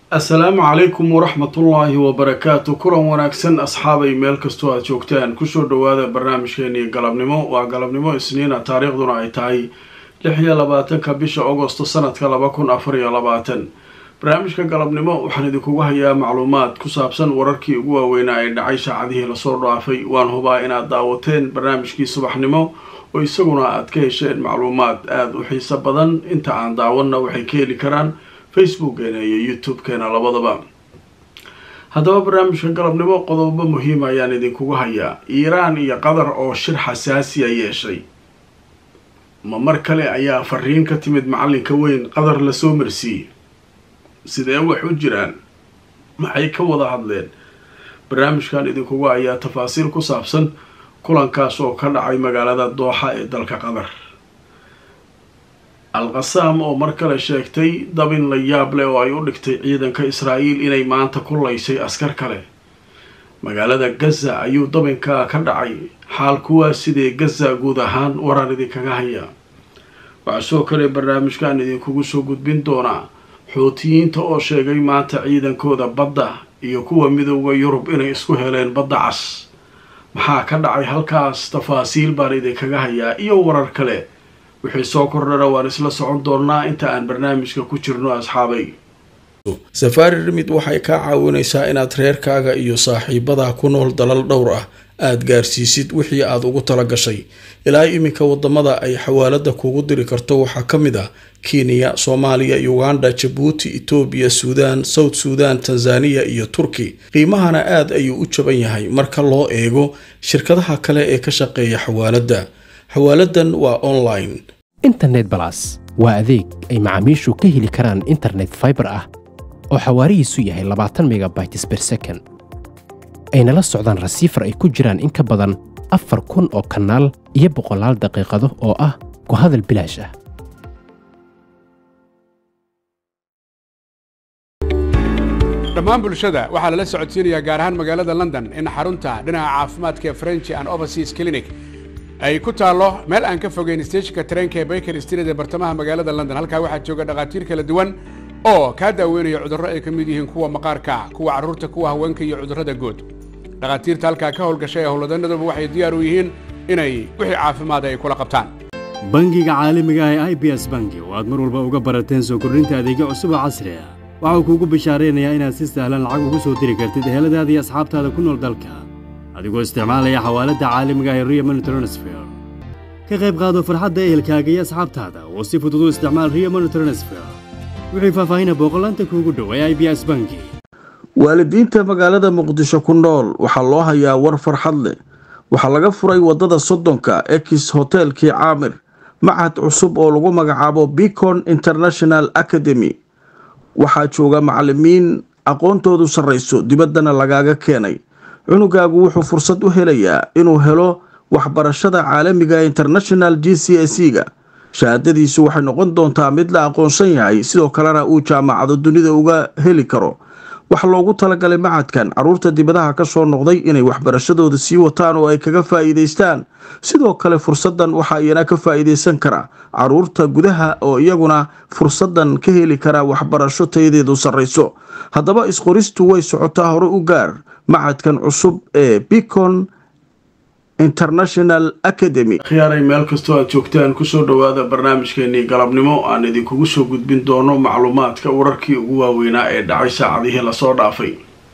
assalaamu calaykum waraxmatullaahi wabarakaatu kulan wanaagsan asxaabay meel kastoo aad joogtaan kusoo dhowaada barnaamijkeenii galabnimo waa galabnimo isniina taariikhduna ay tahay lix iyo labaatanka bisha agosto sanadka laba kun afar iyo labaatan barnaamijka galabnimo waxaan idinkugu hayaa macluumaad ku saabsan wararkii ugu waaweynaa ee dhacay saacadihii lasoo dhaafay waan hubaa inaad daawateen barnaamijkii subaxnimo oo isaguna aad ka hesheen macluumaad aada u xiiso badan inta aan daawanna waxay ka heli karaan facebookgeena iyo youtube-keena labadaba haddaba barnaamijka galabnimo qodobo muhiima ayaan idinkugu hayaa iiraan iyo qatar oo shir xasaasiya yeeshay ma mar kale ayaa fariin ka timid macalinka weyn qatar lasoo marsiiyey sidee wax u jiraan maxay ka wada hadleen barnaamijkan idinkugu ayaa tafaasiil ku saabsan kulankaas oo ka dhacay magaalada dooxa ee dalka qatar al-qasaam oo mar kale sheegtay dabin la yaab leh oo ay u dhigtay ciidanka israa'iil inay maanta ku laysay askar kale magaalada gaza ayuu dabinkaa ka dhacay xaal kuwaa sidee gaza guud ahaan waraan idinkaga hayaa waxaa soo kale barnaamijkan idinkugu soo gudbin doonaa xuutiyiinta oo sheegay maanta ciidankooda badda iyo kuwa midooda yurub inay isku heleen badda cas maxaa ka dhacay halkaas tafaasiil baan idinkaga hayaa iyo warar kale wixii soo kordhana waan isla socon doonnaa inta aan barnaamijka ku jirno asxaabay safaari rimid waxay kaa caawinaysaa inaad reerkaaga iyo saaxiibadaa ku nool dalal dhowr ah aada gaarsiisid wixii aad ugu tala gashay ilaa iminka wadamada ay xawaalada kugu diri karto waxaa ka mid ah kenya soomaaliya uganda jabuuti etoobiya suudaan south suudan tanzaniya iyo turki qiimahana aada ayuu u jaban yahay marka loo eego shirkadaha kale ee ka shaqeeya xawaaladda xawaaladan waa online internet balas waa adeeg ay macaamiishu ka heli karaan internet faibar ah oo xawaarihiisu yahay labaatan megabytes ber second ayna la socdaan rasiifar ay ku jiraan in ka badan afar kun oo kanaal iyo boqolaal daqiiqado oo ah ku hadal bilaash ah dhammaan bulshada waxaa lala socodsiinayaa gaar ahaan magaalada london in xarunta dhinaca caafimaadka ee french and overseas clinic ay ku taallo meel aan ka fogeyn steejinka tareenka ee baker street ee bartamaha magaalada london halkaa waxaa jooga dhakhaatiir kala duwan oo kaa daaweynaya cudurro ay ka mid yihiin kuwa maqaarka kuwa carruurta kuwa haweenka iyo cudurrada guud dhakhaatiirta halkaa ka howlgashay ee howlwadanaduba waxay diyaar u yihiin inay wixii caafimaada ay kula qabtaan bangiga caalamiga ah ee i b s bangi oo aad mar walba uga barateen soo kordhinta adeegyo cusub oo casri ah waxau kuugu bishaaraynayaa inaad si sahlan lacag ugu soo diri kartid eheladaada iyo asxaabtaada ku nool dalka adigoo isticmaalaya xawaaladda caalamiga ah ee rio money transfer ka qayb qaado farxadda ehelkaaga iyo asxaabtaada oo si fudud u isticmaal rio money transfer wixii faahfaahina booqolaanta kuugu dhow ee i b s bangi waalidiinta magaalada muqdisho ku nool waxaa loo hayaa war farxad leh waxaa laga furay waddada soddonka ex hotelkii caamir machad cusub oo lagu magacaabo bicon international academy waxaa jooga macalimiin aqoontoodu sarrayso dibaddana lagaaga keenay cunugaagu wuxuu fursad u helayaa inuu helo waxbarashada caalamiga international g c s e ga shahaadadiisu waxay noqon doontaa mid la aqoonsan yahay sidoo kalena uu jaamacado dunida uga heli karo waxaa loogu talagalay macadkan caruurta dibadaha ka soo noqday inay waxbarashadooda sii wataan oo ay kaga faa'iidaystaan sidoo kale fursadan waxaa iyana ka faa'iidaysan kara caruurta gudaha oo iyaguna fursadan ka heli kara waxbarasho tayadeedu sarrayso haddaba isqoristu way socotaa hore u gaar macadkan cusub ee bicon international academy khiyaaray meel kastoo aad joogtaan kusoo dhowaada barnaamijkeenii galabnimo aan idinkugu soo gudbin doono macluumaadka wararkii ugu waaweynaa ee dhacay saacadihii lasoo dhaafay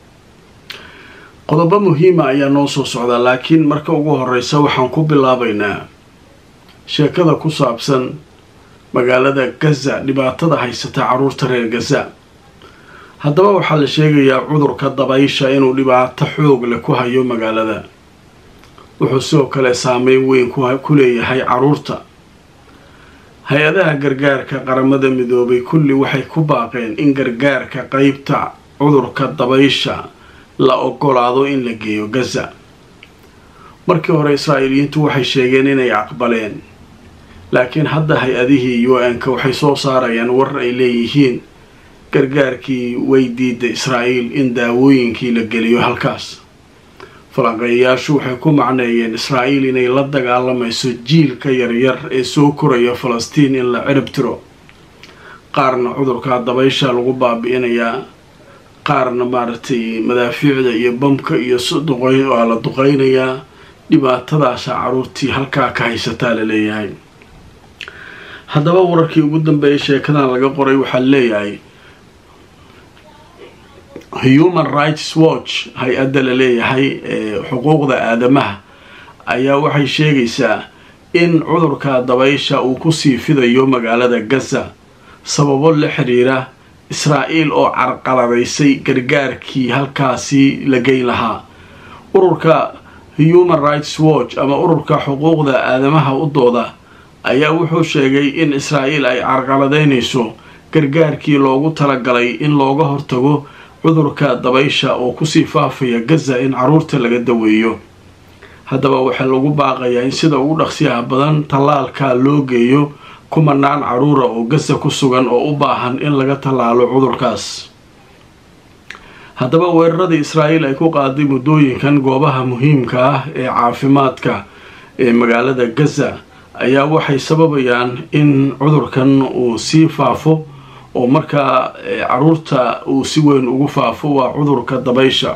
qodobo muhiima ayaa noo soo socdaa laakiin marka ugu horeysa waxaan ku bilaabaynaa sheekada ku saabsan magaalada gaza dhibaatada haysata caruurta reer gaza haddaba waxaa la sheegayaa cudurka dabaysha inuu dhibaato xoog leh ku hayo magaalada wuxuu sidoo kale saameyn weyn ku leeyahay caruurta hay-adaha gargaarka qaramada midoobay kulli waxay ku baaqeen in gargaarka qeybta cudurka dabaysha la ogolaado in la geeyo gaza markii hore israa'iiliyiintu waxay sheegeen inay aqbaleen laakiin hadda hay-adihii u n-ka waxay soo saarayaan war ay leeyihiin gargaarkii way diida israa'iil in daawooyinkii la geliyo halkaas falanqeeyayaashu waxay ku macneeyeen israa'iil inay la dagaalamayso jiilka yaryar ee soo koraya falastiin in la cirib tiro qaarna cudurka dabaysha lagu baabi'inayaa qaarna maaragtay madaafiicda iyo bamka iyo duqey waa la duqeynayaa dhibaatadaasa caruurtii halkaa ka haysataa la leeyahay haddaba wararkii ugu dambeeyay sheekadan laga qoray waxaa leeyahay human rights watch hay-adda la leeyahay ee xuquuqda aadamaha ayaa waxay sheegaysaa in cudurka dabaysha uu kusii fidayo magaalada gaza sababo la xiriira israa'iil oo carqaladaysay gargaarkii halkaasi la geyn lahaa ururka human rights watch ama ururka xuquuqda aadamaha u dooda ayaa wuxuu sheegay in israa'iil ay carqaladaynayso gargaarkii loogu talagalay in looga hortago cudurka dabaysha oo kusii faafaya gaza in caruurta laga daweeyo haddaba waxaa lagu baaqayaa in sida ugu dhaqsiyaha badan tallaalka loo geeyo kumanaan caruura oo gaza ku sugan oo u baahan in laga tallaalo cudurkaas haddaba weeraradii israa'iil ay ku qaaday muddooyinkan goobaha muhiimka ah ee caafimaadka ee magaalada gaza ayaa waxay sababayaan in cudurkan uu sii faafo oo markaa caruurta uu si weyn ugu faafo waa cudurka dabaysha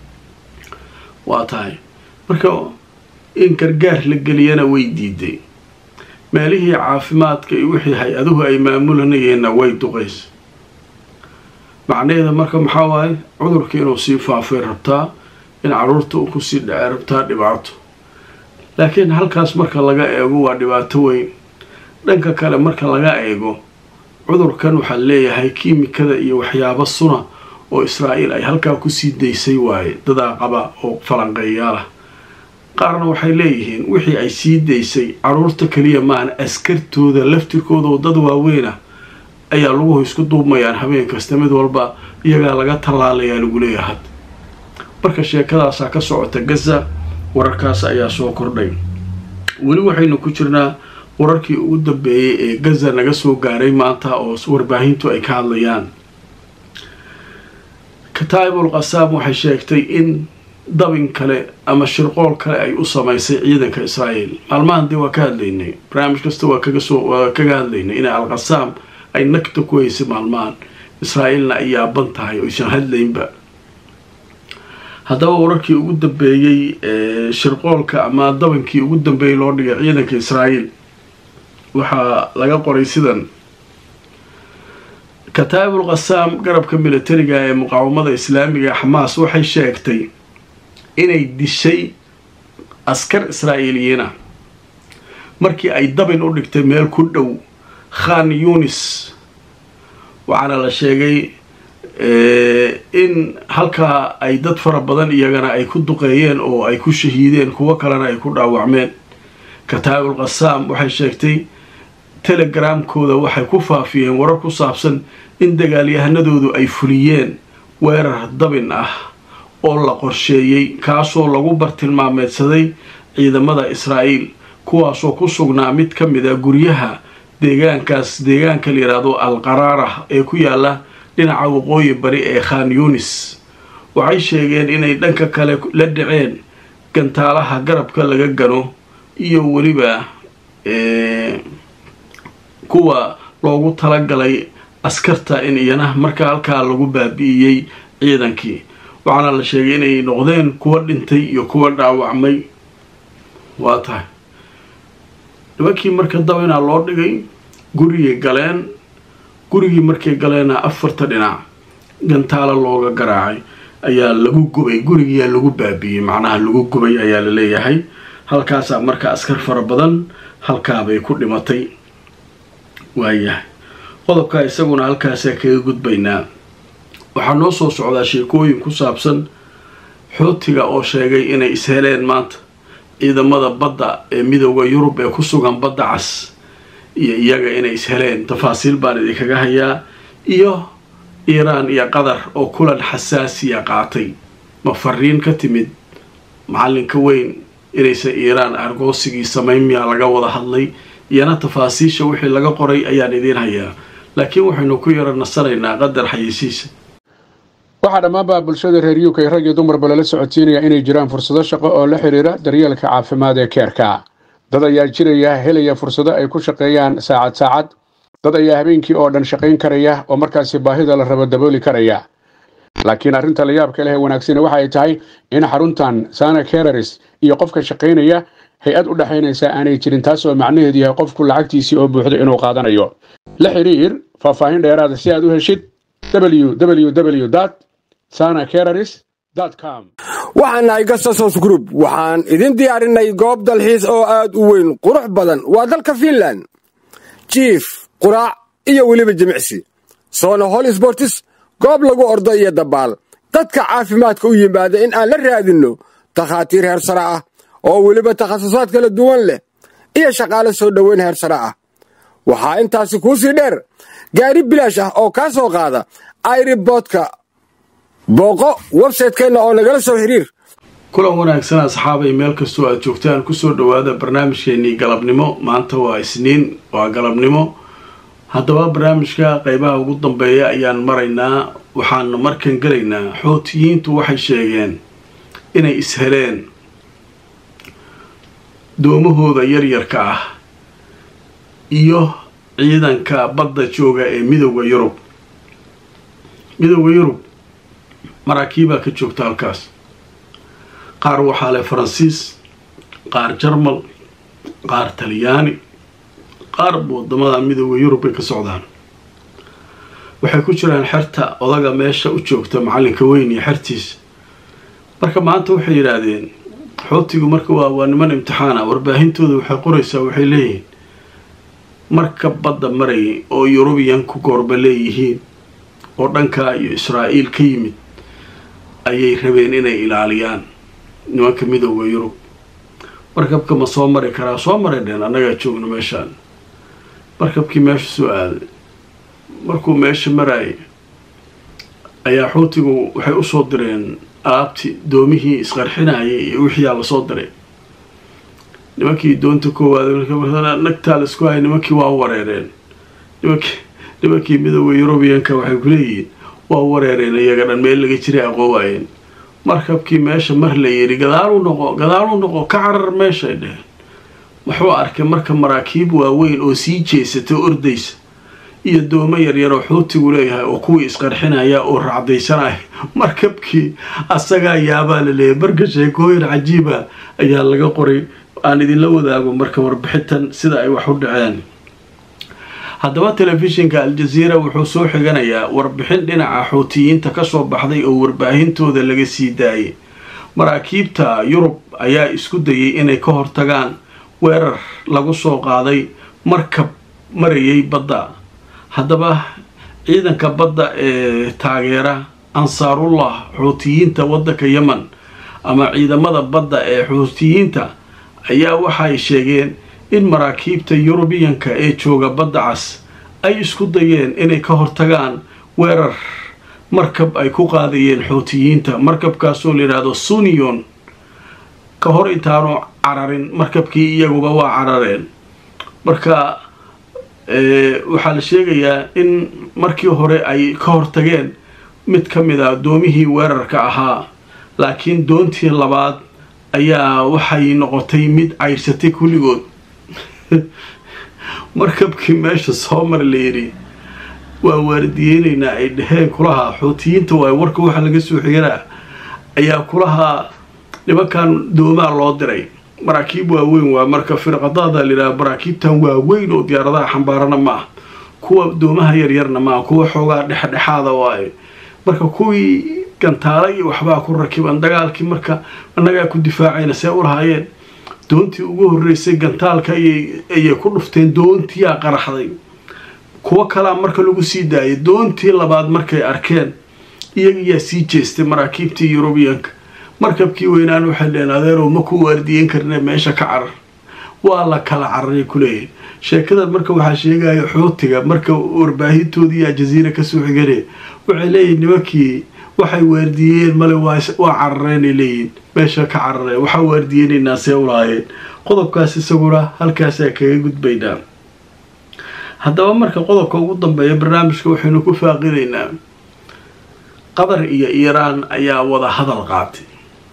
waa tahay marka in gargaar la geliyana way diiday meelihii caafimaadka iyo wixii hay-aduhu ay maamulanayeenna way duqays macnaheeda marka maxaa waaye cudurka inuu sii faafay rabtaa in caruurta uu kusii dhacay rabtaa dhibaato laakiin halkaas marka laga eego waa dhibaato weyn dhanka kale marka laga eego cudurkan waxaa leeyahay kiimikada iyo waxyaabo suna oo israa'iil ay halkaa kusii daysay waaye dadaa qaba oo falanqeeyaalah qaarna waxay leeyihiin wixii ay sii daysay caruurta keliya maahan askartooda laftirkooda oo dad waaweyna ayaa laguhu isku duubmayaan habeen kasta mid walba iyagaa laga tallaalayaa lagu leeyahay marka sheekadaasaa ka socota gaza wararkaas ayaa soo kordhay weli waxaynu ku jirnaa wararkii ugu dambeeyey ee gaza naga soo gaaray maanta oo warbaahintu ay ka hadlayaan kataa'ibul qasaam waxay sheegtay in dabin kale ama shirqool kale ay u samaysay ciidanka israa'iil maalmahan dee waa ka hadlaynay barnaamij kasta waa kagasoo waa kaga hadlaynay inay alqasaam ay nagta ku haysay maalmahan israa'iilna ay yaaban tahay oo aysan hadlaynba haddaba wararkii ugu dambeeyey ee shirqoolka ama dabankii ugu dambeeyey loo dhigay ciidanka israa'iil waxaa laga qoray sidan kataa'ibul qasaam garabka militariga ee muqaawamada islaamiga xamaas waxay sheegtay inay dishay askar israa'iiliyiina markii ay dabin u dhigtay meel ku dhow khan yunis waxaana la sheegay in halkaa ay dad fara badan iyagana ay ku duqeeyeen oo ay ku shahiideen kuwo kalena ay ku dhaawacmeen kataa'ibul qasaam waxay sheegtay telegramkooda waxay ku faafiyeen warar ku saabsan in dagaalyahanadoodu ay fuliyeen weerar dabin ah oo la qorsheeyey kaasoo lagu bartilmaameedsaday ciidamada israa'iil kuwaasoo ku sugnaa mid ka mid a guryaha deegaankaas deegaanka la yidhaahdo al qaraarah ee ku yaala dhinaca waqooyi bari ee khan yunis waxay sheegeen inay dhanka kale la dhaceen gantaalaha garabka laga gano iyo weliba kuwa loogu talagalay askarta in iyana marka halkaa lagu baabi'iyey ciidankii waxaana la sheegay inay noqdeen kuwa dhintay iyo kuwa dhaawacmay waa tahay nimankii marka dabinaa loo dhigay gurigay galeen gurigii markay galeenna afarta dhinac gantaalo looga garaacay ayaa lagu gubay gurigiyaa lagu baabiiyey macnaha lagu gubay ayaa la leeyahay halkaasaa marka askar fara badan halkaabay ku dhimatay waayahay qodobkaa isaguna halkaasaa kaga gudbaynaa waxaa noo soo socdaa sheekooyin ku saabsan xootiga oo sheegay inay isheleen maanta ciidamada badda ee midooda yurub ee ku sugan badda cas iyo iyaga inay isheleen tafaasiil baan idinkaga hayaa iyo iiraan iyo qatar oo kulan xasaasiya qaatay ma fariin ka timid macalinka weyn inaysan iiraan argoosigii samayn miyaa laga wada hadlay iyana tafaasiisha wixii laga qoray ayaan idiin hayaa laakiin waxaynu ku yaro nasanaynaa qadar xayeysiisa waxaa dhammaanba bulshada reer uk rag iyo dumarba lala socodsiinaya inay jiraan fursado shaqo oo la xidhiira daryeelka caafimaad ee keerka dad ayaa jiraya helaya fursado ay ku shaqeeyaan saacad saacad dad ayaa habeenkii oo dhan shaqayn karaya oo markaasi baahida la rabo dabooli karaya laakiin arrinta la yaabka leh ee wanaagsan waxa ay tahay in xaruntan sana kereris iyo qofka shaqaynaya hay-ad u dhexaynaysa aanay jirin taasoo macnaheedu yahay qofku lacagtiisii oo buuxdo inuu qaadanayo la xiriir faahfaahin dheeraada si aad u heshid www sana kereris com waxaan nahay gasasos group waxaan idin diyaarinay goob dalxiis oo aad u weyn qurux badan waa dalka fiinland jiif quraac iyo weliba jimicsi soona hol sbortis goob lagu ordo iyo dabaal dadka caafimaadka u yimaada in aan la raadinno takhaatiir heer sare ah oo weliba takhasusaad kala duwan leh iyo shaqaale soo dhoweyn heer sare ah waxaa intaasi kuu sii dheer gaari bilaash ah oo kaa soo qaada airiboodka booqo websaytekeenna oo nagala soo xiriir kulan wanaagsan asxaabay meel kastoo aad joogtaan kusoo dhowaada barnaamijkeenii galabnimo maanta waa isniin waa galabnimo haddaba barnaamijka qeybaha ugu dambeeya ayaan maraynaa waxaanu markan gelaynaa xootiyiintu waxay sheegeen inay isheleen doomahooda yaryarka ah iyo ciidanka badda jooga ee midooda yurub midooda yurub maraakiibaa ka joogta halkaas qaar waxaa leh faransiis qaar jarmal qaar talyaani qaar wadamada midooda yurub bay ka socdaan waxay ku jiraan xerta odaga meesha u joogta macalinka weyn iyo xertiisa marka maanta waxay yidhaahdeen xootigu marka waa waa niman imtixaana warbaahintooda waxay qoraysaa waxay leeyihiin marka badda marayay oo yurubiyanku goorba leeyihiin oo dhankaa iyo israa'iil ka yimid ayay rabeen inay ilaaliyaan nimanka midooda yurub markabka ma soo mari karaa soo maray dheen annagaa joogno meeshaan markabkii meesha soo aaday markuu meesha maraayay ayaa xuutigu waxay usoo direen alaabtii doomihii isqarxinayay iyo wixiiaa lasoo diray nimankii doonta koowaad nagtaa laisku hayay nimankii waa wareereen nimankii nimankii midooda yurubiyanka waxay ku leeyihiin waa wareereen iyaga dhan meel laga jiray aqoowaayeen markabkii meesha mar la yidhi gadaalu noqo gadaalu noqo ka carar meeshay dheheen wuxuu arkay marka maraakiib waaweyn oo sii jeesata ordaysa iyo doomo yaryar oo xuutigu leeyahay oo kuwii isqarxinaya oo raacdaysanaya markabkii asagaa yaabaa la leeyahy marka sheekooyin cajiiba ayaa laga qoray aan idinla wadaago marka warbixintan sida ay wax u dhaceen haddaba telefishinka al-jaziira wuxuu soo xiganayaa warbixin dhinaca xuutiyiinta kasoo baxday oo warbaahintooda laga sii daayay maraakiibta yurub ayaa isku dayay inay ka hortagaan weerar lagu soo qaaday markab marayay badda haddaba ciidanka badda ee taageera ansaarullah xuutiyiinta waddanka yemen ama ciidamada badda ee xuutiyiinta ayaa waxay sheegeen in maraakiibta yurubiyanka ee jooga badda cas ay isku dayeen inay ka hortagaan weerar markab ay ku qaadayeen xuutiyiinta markabkaasoo layidhaahdo suniyon ka hor intaanu cararin markabkii iyaguba waa carareen marka waxaa la sheegayaa in markii hore ay ka hortageen mid ka mid a doomihii weerarka ahaa laakiin doontii labaad ayaa waxay noqotay mid cayrsatay kulligood markabkii meesha soo mara la yidhi waa waardiyeynaynaa ay dheheen kulahaa xuutiyiinta waay warka waxa laga soo xiganaa ayaa kulahaa nimankan doomaa loo diray maraakiib waaweyn waa marka firqadaada layidhaha maraakiibtan waaweyn oo diyaaradaha xambaarana ma ah kuwa doomaha yaryarna maaha kuwa xoogaa dhexdhexaada waaye marka kuwii gantaala iyo waxbaa ku rakiban dagaalkii marka annagaa ku difaacayna see u lahaayeen doontii ugu horeysay gantaalka ayay ku dhufteen doontiyaa qaraxday kuwo kalaa marka lagu sii daayay doontii labaad markay arkeen iyagiyaa sii jeestay maraakiibtii yurubiyanka markabkii weynaan waxay dheen adeerow ma ku waardiyen karne meesha ka carar waa la kala cararay kuleeyahy sheekadan marka waxaa sheegaya xuutiga marka warbaahintoodii aljaziira kasoo xigane waxay leeyihin nimankii waxay waardiyeen male waa carareenay leeyihin meesha ka carareen waxaa waardiyeynaynaa see ulahaayeen qodobkaas isaguna halkaasaa kaga gudbaynaa haddaba marka qodobka ugu dambeeya barnaamijka waxaynu ku faaqidaynaa qatar iyo iiraan ayaa wada hadal qaatay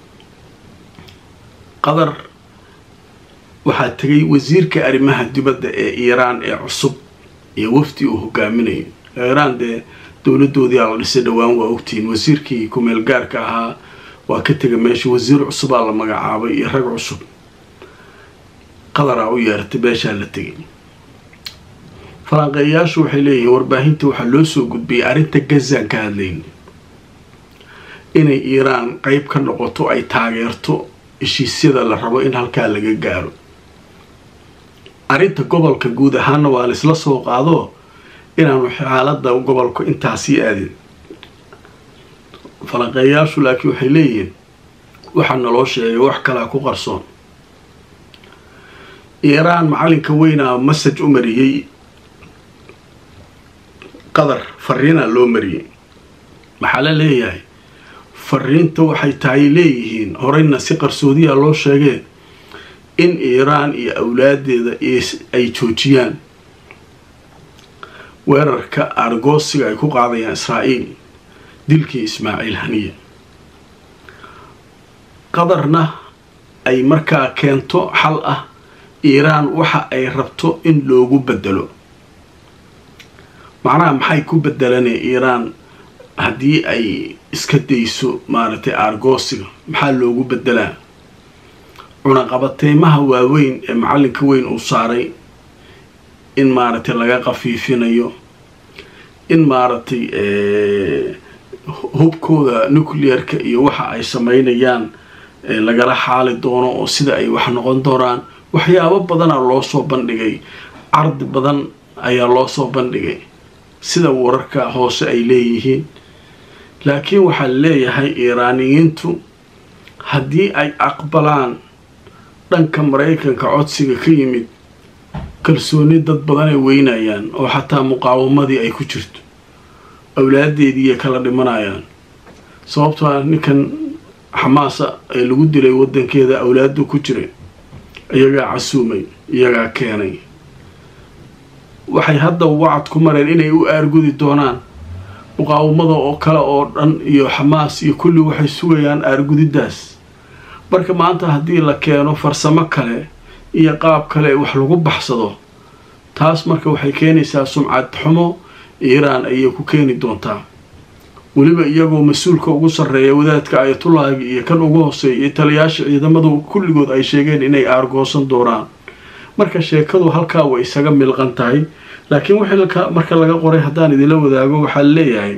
qatar waxaa tegay wasiirka arrimaha dibadda ee iiraan ee cusub iyo wafdi uu hogaaminayo iiraan dee dowladoodii aa la dhisay dhowaan waa ogtihiin wasiirkii kumeel gaarka ahaa waa ka tega meesha wasiir cusubaa la magacaabay iyo rag cusub qadaraa u yeertay beeshaa la tegay falanqeeyayaashu waxay leeyihiin warbaahinta waxaa loo soo gudbiyay arrinta gazaan ka hadlayna inay iiraan qeyb ka noqoto ay taageerto heshiisyada la rabo in halkaa laga gaaro arrinta gobolka guud ahaana waa la isla soo qaado inaanu xaalada gobolku intaasii aadin falanqeeyayaashu laakiin waxay leeyihiin waxaa naloo sheegay wax kalaa ku qarsoon iiraan macalinka weynaa masaj u mariyey qadar fariinaa loo mariyey maxaa la leeyahay fariinta waxay tahay leeyihiin horeyna si qarsoodiya loo sheegee in iiraan iyo awlaadeeda ay joojiyaan weerarka aargoosiga ay ku qaadayaan israa'iil dilkii ismaaciil haniya qadarna ay markaa keento xal ah iiraan waxa ay rabto in loogu bedelo macnaha maxay ku bedelanee iiraan haddii ay iska dayso maaragtay aargoosiga maxaa loogu bedelaa cunaqabateymaha waaweyn ee macalinka weyn uu saaray in maaragtay laga qafiifinayo in maaragtay hubkooda nuclearka iyo waxa ay sameynayaan lagala xaali doono oo sida ay wax noqon doonaan waxyaabo badana loo soo bandhigay cardi badan ayaa loo soo bandhigay sida wararka hoose ay leeyihiin laakiin waxaa leeyahay iiraaniyiintu haddii ay aqbalaan dhanka maraykanka codsiga ka yimid kalsooni dad badan ay weynayaan oo xataa muqaawamadii ay ku jirto awlaadeediiay kala dhimanayaan sababtoo ah ninkan xamaasa ee lagu dilay wadankeeda awlaadu ku jiray iyagaa casuumay iyagaa keenay waxay hadda wacad ku mareen inay u aargudi doonaan muqaawamada oo kale oo dhan iyo xamaas iyo kulli waxay sugayaan aargudidaas marka maanta haddii la keeno farsamo kale iyo qaab kale wax lagu baxsado taas marka waxay keenaysaa sumcad xumo iiraan ayay ku keeni doontaa weliba iyagoo mas-uulka ugu sarreeya wadaadka ayatullaahiga iyo kan ugu hooseeya iyo taliyaasha ciidamadu kulligood ay sheegeen inay aargoosan doonaan marka sheekadu halkaa way isaga milqan tahay laakiin wixii marka laga qoray haddaan idinla wadaago waxaa leeyahay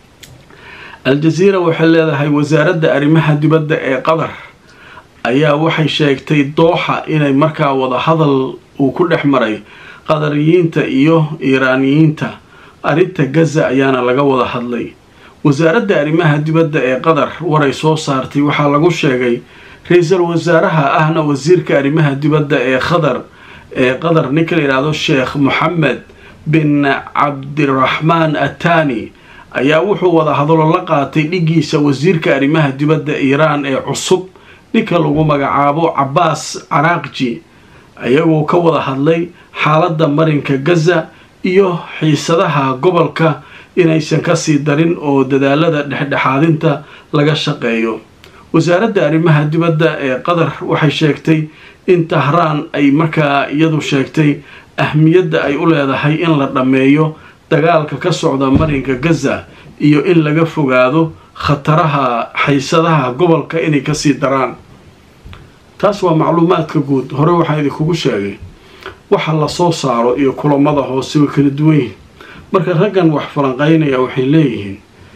al-jaziira waxay leedahay wasaaradda arrimaha dibadda ee qatar ayaa waxay sheegtay dooxa inay markaa wada hadal uu ku dhex maray qadariyiinta iyo iiraaniyiinta arrinta gaza ayaana laga wada hadlay wasaaradda arrimaha dibadda ee qatar waray soo saartay waxaa lagu sheegay ra-iisul wasaaraha ahna wasiirka arrimaha dibadda ee qatar ee qatar ninka la yidhaahdo sheekh moxamed bin cabdiraxmaan atani ayaa wuxuu wada hadalo la qaatay dhigiisa wasiirka arrimaha dibadda iiraan ee cusub ninka lagu magacaabo cabaas caraaqji ayagoo ka wada hadlay xaaladda marinka gaza iyo xiisadaha gobolka inaysan kasii darin oo dadaalada dhexdhexaadinta laga shaqeeyo wasaaradda arrimaha dibadda ee qatar waxay sheegtay in tahraan ay markaa iyadu sheegtay ahmiyadda ay u leedahay in la dhammeeyo dagaalka ka socda marinka gaza iyo in laga fogaado khataraha xaysadaha gobolka inay kasii daraan taas waa macluumaadka guud hore waxaa idinkugu sheegay waxa la soo saaro iyo kulamada hoose way kala duwan yihiin marka raggan wax falanqaynaya waxay leeyihiin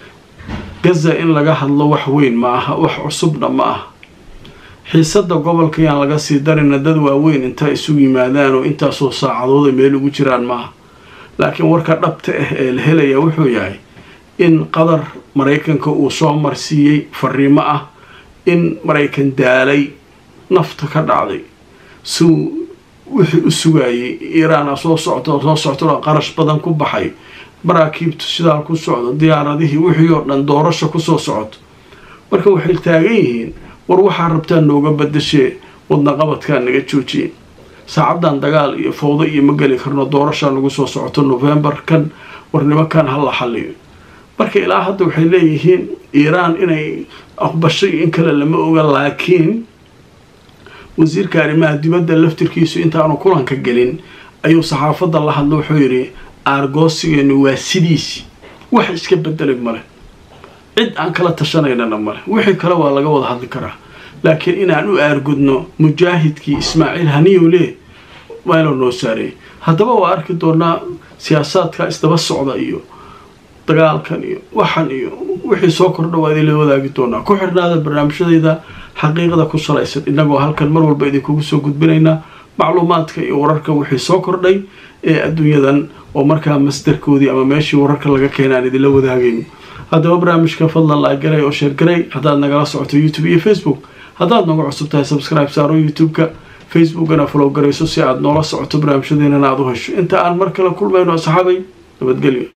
gaza in laga hadlo wax weyn ma aha wax cusubna ma aha xiisada gobolka yaan laga sii darina dad waaweyn intaa isugu yimaadaan oo intaasoo saacadooda meel ugu jiraan maaha laakiin warka dhabta ah ee la helaya wuxuu yahay in qatar maraykanka uu soo marsiiyey fariimo ah in maraykan daalay nafta ka dhacday suu wixii u sugayay iiraana soo socto soo soctoo qarash badan ku baxay maraakiibtu sidaal ku socdo diyaaradihii wixii oo dhan doorasho kusoo socoto marka waxay taagan yihiin war waxaa rabtaa nooga badashee wadna qabadkaa naga joojiye saacaddan dagaal iyo fowdo iyo ma geli karno doorashaa nagu soo socoto novembar kan war nimankan ha la xaliyo marka ilaa hadda waxay leeyihiin iiraan inay aqbashay in kale lama oga laakiin wasiirka arrimaha dibadda laftirkiisu intaanu kulanka gelin ayuu saxaafadda la hadlo wuxuu yidhi aargoosigeenu waa sidiisi wax iska bedelay male cid aan kala tashanaynana male wixii kale waa laga wada hadli karaa laakiin inaan u aargudno mujaahidkii ismaaciil haniyowle meeloo noo saareeyay haddaba waa arki doonaa siyaasaadka isdaba socda iyo dagaalkan iyo waxan iyo wixii soo kordha waa idinla wadaagi doonaa ku xirnaada barnaamijyadayda xaqiiqda ku salaysan innagoo halkan mar walba idinkugu soo gudbinaynaa macluumaadka iyo wararka wixii soo kordhay ee adduunyadan oo markaa masdarkoodii ama meeshii wararka laga keenay aan idinla wadaagayno haddaba barnaamijka fadlan laagaray oo sheergaray haddaad nagala socoto youtube iyo facebook haddaad nooga cusub tahay subscribe saaro youtube-ka facebookana follow garayso si aad noola socoto barnaamijyadeennana aad u hesho inta aan mar kale kulmayno asxaabay nabadgelyo